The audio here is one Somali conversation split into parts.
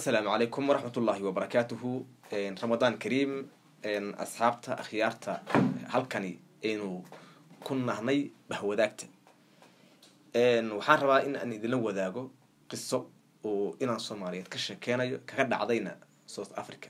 assalaamu calaykum waraxmat ullaahi wabarakaatuhu ramadaan kariim asxaabta akhyaarta halkani aynu ku nahnay bahwadaagta waxaan rabaa in aan idinla wadaago qiso oo inaan soomaaliyeed ka sheekeynayo kaga dhacdayna south africa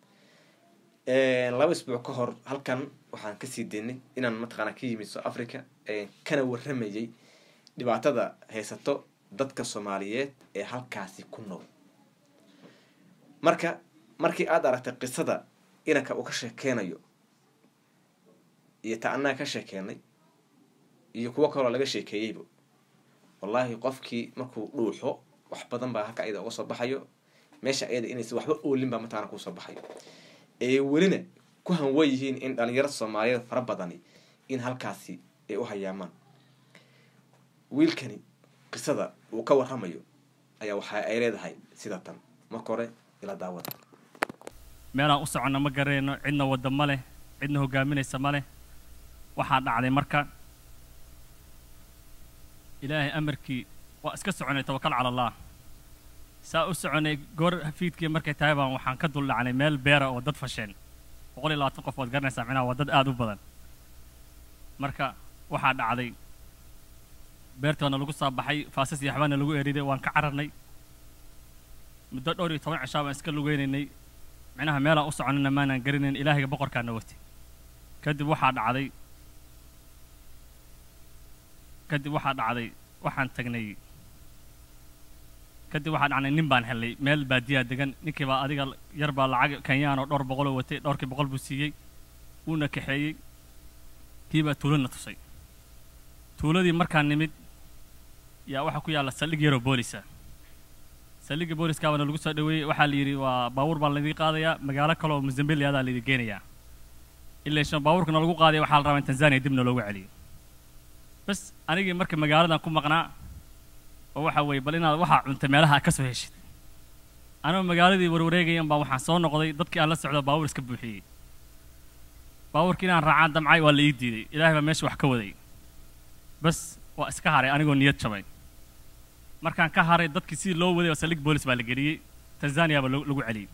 laba isbuuc ka hor halkan waxaan kasii daynay inaan mataqaana ka yimid south africa kana waramayay dhibaatada haysato dadka soomaaliyeed ee halkaasi ku nool marka markii aada aragtay qisada inanka uu ka sheekeynayo iyo ta annaga ka sheekeynay iyo kuwo kaloo laga sheekeeyeyba wallaahi qofkii markuu dhuuxo wax badan baa halka ayada uga soo baxayo meesha ayada inaysa waxba oolin baa mataqana kusoo baxayo ee welina ku hanwan yihiin in dhalinyaro soomaaliyeed fara badani in halkaasi ay u hayaamaan wiilkani qisada uu ka waramayo ayaa waxa ay leedahay sida tan marka hore ila daawada meelaan u soconna ma garayno cidna wadda ma leh cidna hogaaminaysa ma leh waxaa dhacday marka ilaahay amarkii waa iska soconay tawakal cala allah saa u soconay goor hafiidkii markay tahay baan waxaan ka dul dhacnay meel beera oo dad fasheen boqol iyo labaatan qof waad garanaysaa micnaha waa dad aada u badan marka waxaa dhacday beertoona lagu soo baxay faasas iyo waxbaana lagu eriday waan ka cararnay muddo dhowr iyo toban cishaa baan iska lugeynaynay micnaha meelaan u soconana maanaan garanayn ilaahayga boqorkaana watay kadib waxaa dhacday kadib waxaa dhacday waxaan tagnay kadib waxaa dhacnay nin baan helnay meel baadiyaa degan ninkii baa adiga yar baa lacag kenyaan oo dhowr boqoloo watay dhowrkii boqol buu siiyey wuuna kaxeeyey kii baa tuulana tusay tuuladii markaan nimid yaa waxaa ku yaalla saldhig yaroo boolisa saldhigga booliskaabaana lagu soo dhaweeyey waxaa la yidhi waa baabuur baa laydii qaadayaa magaalo kale oo mozambique adaa laydii geenayaa ilaa shan baabuurkana lagu qaadaya waxaa la rabaa in tanzania dibna loogu celiyo bas anigii marka magaaladan ku maqnaa oo waxa weeye bal inaad waxaa cuntay meelaha ka soo heshid anoo magaaladii warwareegayan baa waxaan soo noqday dadkii aan la socdo baabuur iska buuxiyey baabuurkii inaan raacaan damcay waa la ii diiday ilaahay baa meesha wax ka waday bas waa iska haray anigoo niyad jabay markaan ka haray dadkii sidii loo waday oo saldhig boolis baa la geliyey tanzania baa lagu celiyey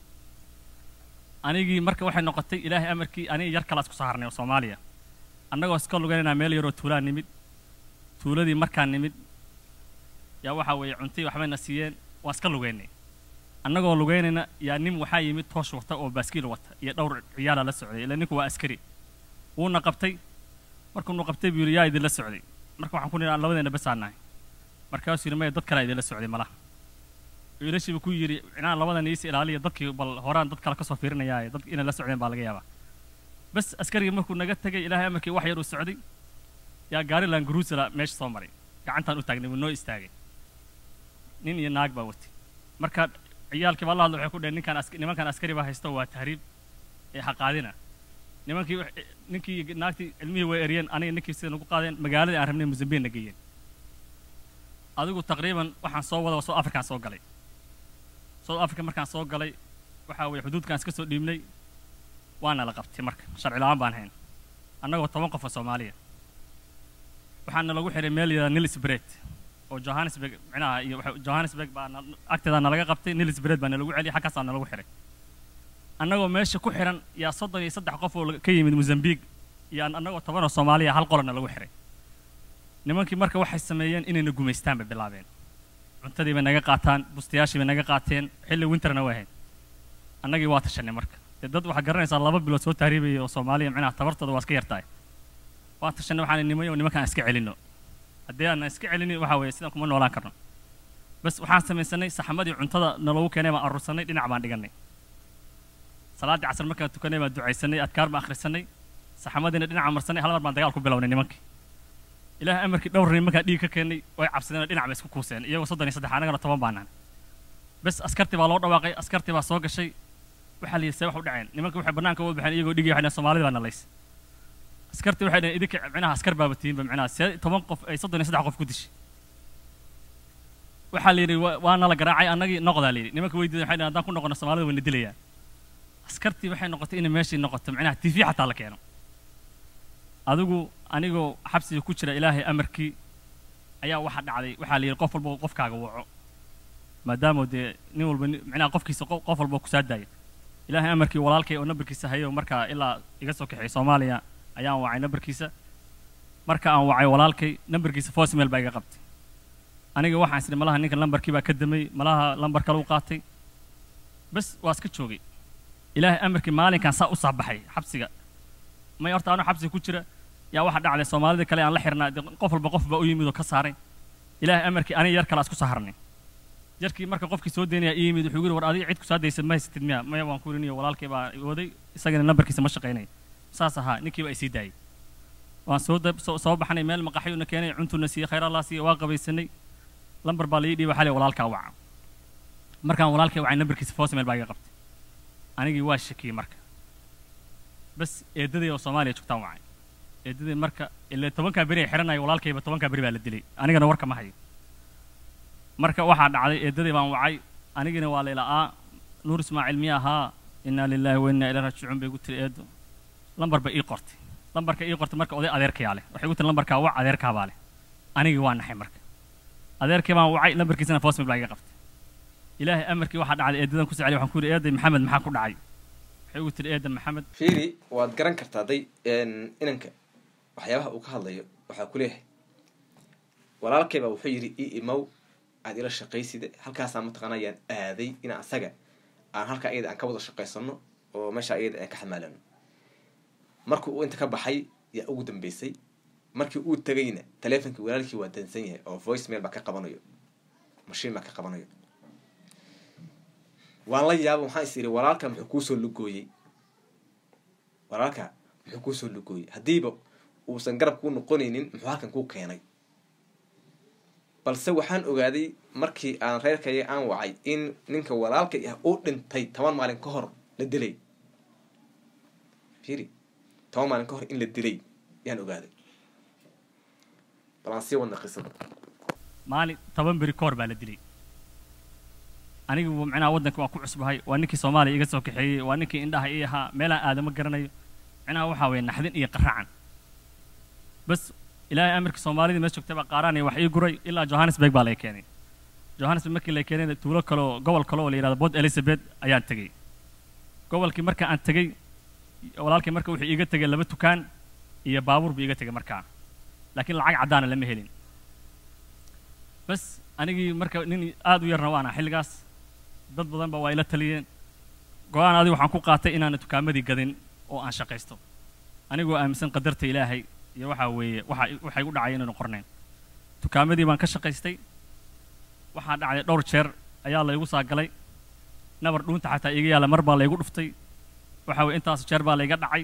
anigii marka waxay noqotay ilaahay amarkii anigi yar kalaas kusoo harnay oo soomaaliya annagoo iska lugeynanaa meel yaroo tuulaan nimid tuuladii markaan nimid yaa waxaa weeye cuntii waxbayna siiyeen waa iska lugeynay annagoo lugeynayna yaa nin waxaa yimid toosh wata oo baaskiil wata iyo dhowr ciyaala la socday ilaa ninku waa askari wuuna qabtay markuunu qabtay buu yidhi yaa idinla socday marka waxaan ku nidhi aan labadeena basaan nahay markaasuu yidhi maya dad kalea idinla socday malaha wiilashiiba ku yidhi inaan labadan iisi ilaaliya dadkii bal horaan dad kale ka soo fiirinayaaye dad inay la socdeen baa laga yaabaa bas askarigii markuu naga tegay ilaahay amarkii wax yar uu socday yaa gaari langaruusala meesha soo maray gacantaan u taagnay wuu noo istaagay nin iyo naag baa watay marka ciyaalkii baa la hadla waxay ku dhaheen ninkaan nimankaan askari baa haysto waa tahriib ee haqaadina nimankii ninkii naagtii cilmihii way eriyeen aniga ninkii sida nagu qaadeen magaaladii aan rabnay mozambique na geeyeen adigu taqriiban waxaan soo wada south african soo galay south africa markaan soo galay waxaa weeye xuduudkaan iska soo dhiibnay waana la qabtay marka sharci la-aan baan hayn annagoo toban qof oo soomaaliya waxaana lagu xiray meel yada nilis bred oo johannesburg micnaha iyo johannesburg baa agteeda nalaga qabtay nilis bred baa nalagu celiyay xaggaasaa nalagu xiray annagoo meesha ku xiran yaa soddon iyo saddex qof oo ka yimid mozambique iyo annagoo toban oo soomaaliya hal qolana lagu xiray nimankii marka waxay sameeyeen inayna gumaystaan bay bilaabeen cuntadii bay naga qaataan bustayaashii bay naga qaateen xilli winterna way ahayd annagii waa tashanay marka dee dad waxaa garanaysaa laba bilood soo tahriibaya oo soomaaliya micnaha tabartooda waa iska yartahay waa tashanay waxaan nimay oo nimankaan iska celinno haddii aanna iska celinin waxaa weeye sidaan kuma noolaan karno bas waxaan samaysanay saxamadii cuntada naloogu keenay baan aruursanay dhinac baan dhiganay salaaddii casar markaan tukanay baan ducaysanay adkaar baan akhrisanay saxamadiina dhinaca marsanay hal mar baan dagaal ku bilownay nimankii ilaahay amarkii dhowr nin markaan dhiig ka keennay way cabsadeen oo dhinac bay isku kuuseen iyagoo soddon iyo saddex annagana toban baan nahan bas askartii baa loo dhawaaqay askartii baa soo gashay waxaa la yidhi see wax u dhaceen nimanka waxay bannaanka uga baxeen iyagoo dhigay waxay soomaalida baa nalays askartii waxay dhaheen idinka micnaha askar baaba tihiinba micnaha see toban qof ay soddon iyo saddex qof ku dishay waxaa la yidhi waa nala garaacay annagii noqdaa la yidhi nimanka weydiiday waxay dhaheen haddaan ku noqono soomaalida wayna dilayaan askartii waxay noqotay inay meeshii noqoto micnaha tv xataa la keeno adigu anigoo xabsiga ku jira ilaahay amarkii ayaa waxa dhacday waxaa la yidhi qof walba qofkaaga waco maadaama dee nin walba ni- micnaha qofkiisa qof qof walba kusaa daaya ilaahay amarkii walaalkay oo nambarkiisa hayo markaa ilaa iga soo kaxeeyay soomaaliya ayaan wacay nambarkiisa marka aan wacay walaalkay nambarkiisa voicemail baa iga qabtay aniga waxaan isdhi malaha ninka lambarkii baa ka damay malaha lambar kale u qaatay bas waa iska joogay ilaahay amarkii maalinkan saa u saabaxay xabsiga may horta anuu xabsiga ku jira yaa waxa dhacday soomaalida kale aan la xirnaa dee qof walba qof baa u yimid oo ka saaray ilaahay amarkii aniga yar kale isku saharnay jarkii marka qofkii soo deynaya ii yimid wuxuu yidhi war adiga cid ku saa daysan ma haysatid miya maya waan ku yidhi walaalkay baa waday isagana nambarkiisa ma shaqaynay saas ahaa ninkii baa isii daayay waan soo dab- soo soo baxnay meel maqaxyuuna keenay cuntuna siiyey khayr allah siiyey waa qabaysanay lambar baa la ii dhiibay xalay walaalkaa waca markaan walaalkay wacay nambarkiisa voicemail baa iga qabtay anigii waa shakiyey marka bas eedaday oo soomaaliya joogtaan wacay eedaday marka ilaa tobankaa beri ay xiranaya walaalkayba tobankaa beri baa la dilay anigana warka ma hayo marka waxaa dhacday eedaday baan wacay anigina waa layla'aa nuur ismaaciil miya ahaa innaa lilaahi wa innaa ilaa raajicuun bay igu tiri eedo lambar bay ii qortay lambarka ii qortay marka oday adeerkayaa leh waxay igu tiri lambarkaa wac adeerkaa baa leh anigii waa naxay marka adeerkii baan wacay lambarkiisana voicemail baa iga qabtay ilaahay amarkii waxaa dhacday eedadan ku soceliy waxaan ku yidhi eeday maxamed maxaa ku dhacay waxay igu tiri eeda maxamed fiiri waad garan kartaa day inanka waxyaabaha uu ka hadlayo waxaa ku leeyahay walaalkayba wuxuu yidhi ii imow aad ila shaqayside halkaasaa mataqaana ayaan aaday in asaga aan halkaa iyada aan ka wada shaqaysano oo meesha iyada aan ka xamaalano markii uu inta ka baxay yaa ugu dambeysay markii uu tegayna taleefonkii walaalkii waa dansan yahay oo voicemail baa ka qabanayo mashiin baa ka qabanayo waan la yaaba waxaan is idhi walaalka muxuu kuusoo lugooyey walaalka muxuu kuusoo lugooyey haddiiba uusan garab kuu noqonaynin muxuu halkan kuu keenay balse waxaan ogaaday markii aan reerkaya aan wacay in ninka walaalkay ah uu dhintay toban maalin ka hor la dilay fiiri toban maalin ka hor in la dilay yaan ogaaday bal aan sii wadna qisada maalin toban beri ka hor baa la dilay anigu micnaha waddanka waan ku cusbahay waa ninkii soomaaliya iga soo kaxeeyey waa ninkii indhaha ii ahaa meelaan aadama garanayo micnaha waxaa weeye naxdin iyo qaraacan bas ilaahay amarkii soomaalidii mees joogtay baa qaaraanaya wax ii guray ilaa johannesburg baa lay keenay johannesburg markii lay keenayna tuulo kaloo gobol kale oo la yidhahdo port elizabeth ayaan tegey gobolkii marka aan tegey walaalkii marka wuxuu iiga tegay laba tukaan iyo baabuur buu iiga tegay markaa laakiin lacag caddaana lama helin bas anigii marka nin aad u yarna waana xilligaas dad badan ba waa ila taliyeen go-aan adigu waxaan ku qaatay inaana tukaamadii gadin oo aan shaqaysto anigoo aaminsan qadarta ilaahay iyo waxaa weeye waxa waxay u dhacay inaynu qornayn tukaamadii baan ka shaqaystay waxaa dhacday dhowr jeer ayaa laygu saagalay nabar dhuunta xataa iga yaalla mar baa laygu dhuftay waxa weye intaas jeer baa layga dhacay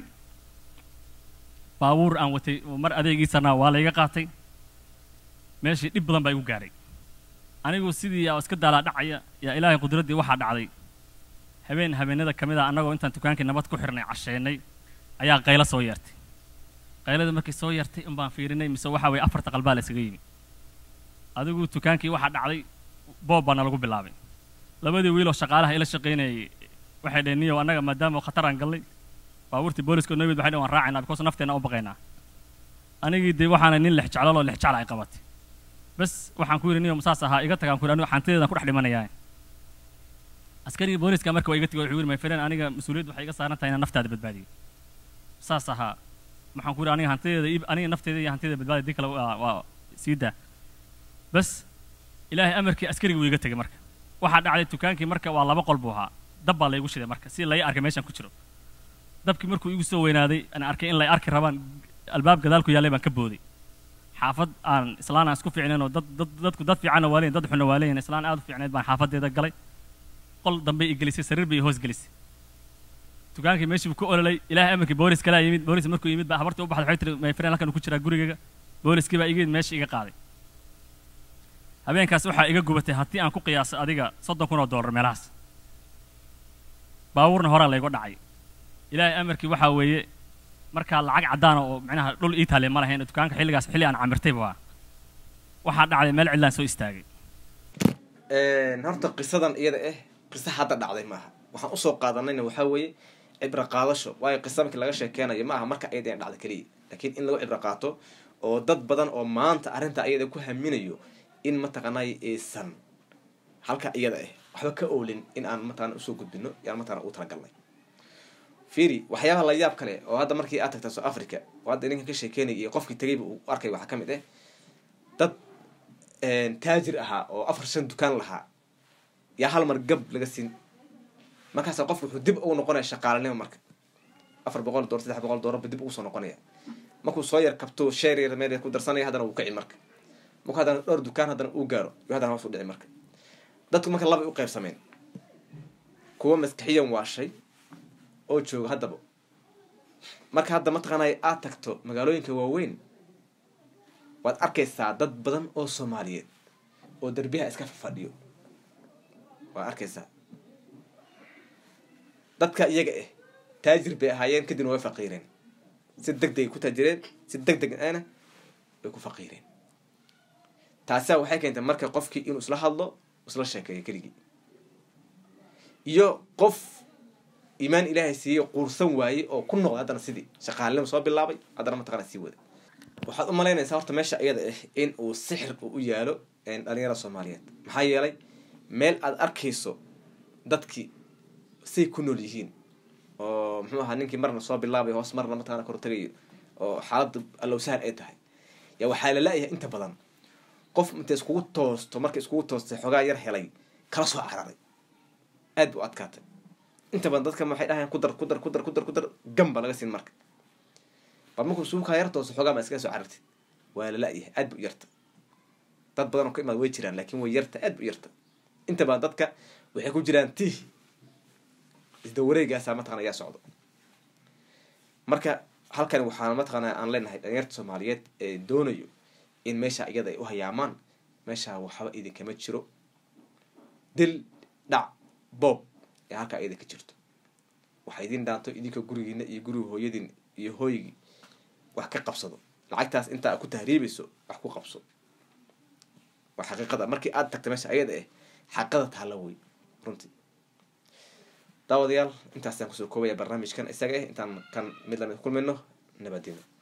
baabuur aan watay oo mar adeegiisana waa layga qaatay meeshii dhib badan baa igu gaaray anigu sidii aa iska daalaa dhacaya yaa ilaahay qudraddii waxaa dhacday habeen habeenada ka mid a annagoo intaan dukaankii nabad ku xirnay casheennay ayaa qaylo soo yeertay qaylada markii soo yeertay in baan fiirinay mise waxaa weeye afarta qalbaa la isaga yimi adigu dukaankii waxaa dhacday boob baana lagu bilaabay labadii wiiloo shaqaalaha ila shaqaynayay waxay dhaheen niyow annaga maadaama khatar aan gallay baabuurtii booliska noo yimid waxay dhaheen waan raacaynaa because nafteena u baqaynaa anigii dee waxaana nin lex jeclaloo lex jecla ay qabatay bas waxaan ku yidhi niyo saas ahaa iga tagaan ku yidhi anigu xantideedan ku dhex dhimanayaa askarigii booliska marka waa iga tegay wuxuu yidhi my friend aniga mas-uuliyaddu waxay iga saaran tahay inaan naftaada badbaadiyo saas ahaa waxaan ku yidhi aniga hantideeda ib aniga nafteeda iyo hantideeda badbaadiya dii kale waa waa sii daa bas ilaahay amarkii askarigii wuu iga tegay marka waxaa dhacday dukaankii marka waa laba qol buu ahaa dab baa laygu shiday marka si lay arkay meeshaan ku jiro dabkii markuu igu soo weynaaday aan arkay in lay arki rabaan albaab gadaal ku yaallay baan ka booday xaafad aan islaan aan isku fiicnayn oo dad dad dadku dad fiicanna waa leeyihin dad xunna waa leeyihin islaan aad u fiicnayd baan xaafadeeda galay qol dambe i gelisay sariir bay i hoos gelisay dukaankii meeshii buu ku ololay ilaahay amarkii boolis kalaa yimid boolis markuu yimid baa habartii u baxday waxay tiri my friend halkan uu ku jiraa gurigayga booliskii baa iga yimid meesha iga qaaday habeenkaas waxaa iga gubatay haddii aan ku qiyaasay adiga soddon kun oo dollar meelahaas baabuurna horaa laygu dhacay ilaahay amarkii waxaa weeye markaa lacag caddaana oo macnaha dhul ii taale ma lahayn dukaanka xilligaas xilli aan camirtayba waa waxaa dhacday meel cidlaan soo istaagay horta qisadan iyada ah qiso hadda dhacday maaha waxaan usoo qaadanayna waxaa weeye cibro qaadasho waayo qisa markii laga sheekeynayo ma aha marka iyada in dhacda keliya laakiin in lagu cibro qaato oo dad badan oo maanta arrinta iyada ku haminayo in mataqaanay aysan halka iyada ah waxba ka oolin in aan mataqana usoo gudbino yaan mataqana u talagalnay fiiri waxyaabaha la yaab kale oo hadda markii aad tagta south africa oo hadda ninkan ka sheekeynaya iyo qofkii tagayba uu arkay waxaa ka mid ah dad taajir ahaa oo afar shan dukaan lahaa yaa hal mar gab laga siin markaasa qofku wuxuu dib ugu noqonaya shaqaalanimo marka afar boqol door saddex boqol doorarba dib ugu soo noqonaya markuu soo yar kabto sheer yar meel yar ku darsanaya haddana wuu kici marka markuu haddana dhowr dukaan haddana uu gaaro yuu haddana hoos u dhici marka dadku marka labay u qaybsameen kuwa maskaxiyan waashay oo jooga haddaba marka hadda mataqaanay aad tagto magaalooyinka waaweyn waad arkaysaa dad badan oo soomaaliyeed oo derbiyaha iska fadhiyo waad arkaysaa dadka iyaga ah taajir bay ahaayeen kadibna way faqiireen si deg degay ku taajireen si deg deg ana way ku faqiireen taasia waxay keentay marka qofkii inuu isla hadlo isla sheekeeyo keligii iyo qof iimaan ilaahay siiyey quursan waaye oo ku noqday haddana sidii shaqaalinimo soo bilaabay haddana mataqana sii wada waxaad u malaynaysaa horta meesha iyada ah in uu sixir uu u yaalo dhalinyarada soomaaliyeed maxaa yeelay meel aad arkayso dadkii say ku nool yihiin oo muxuu ahaa ninkii marna soo bilaabay hoos marna mataqana kor tagayo oo xaaladda allowsahan ay tahay yaa waxaa la la-yahay inta badan qof intay iskugu toosto markay iskugu toostay xoogaa yar helay kala soo cararay aad bu adkaatay inta badan dadka waxay dhahayan ku dar ku dar ku dar ku dar ku dar gamba laga siin marka bal markuu suukaa yar toosto xoogaa ma iskaga soo carartid waa la la-yahay aad bu u yarta dad badan oo ka imaad way jiraan laakiin way yarta aad bu u yarta inta badan dadka waxay ku jiraan tiih isda wareegaasa mataqana ayaa socdo marka halkani waxaa mataqana aan leenahay dhalinyarta soomaaliyeed ee doonayo in meesha iyada ay u hayaamaan meesha waxba idinkama jiro dil dhac boob ee halkaa iyada ka jirto waxa idin dhaanto idinka gurigiina iyo guriga hooyadiin iyo hooygii wax ka qabsado lacagtaas intaa ku tahriibayso wax ku qabso waa xaqiiqada markii aada tagta meesha ayada ah xaqada taalla wey runtii daawadayaal intaasaan kusoo koobaya barnaamijkan isaga ah intaan kan mid lamid kulmayno nabadino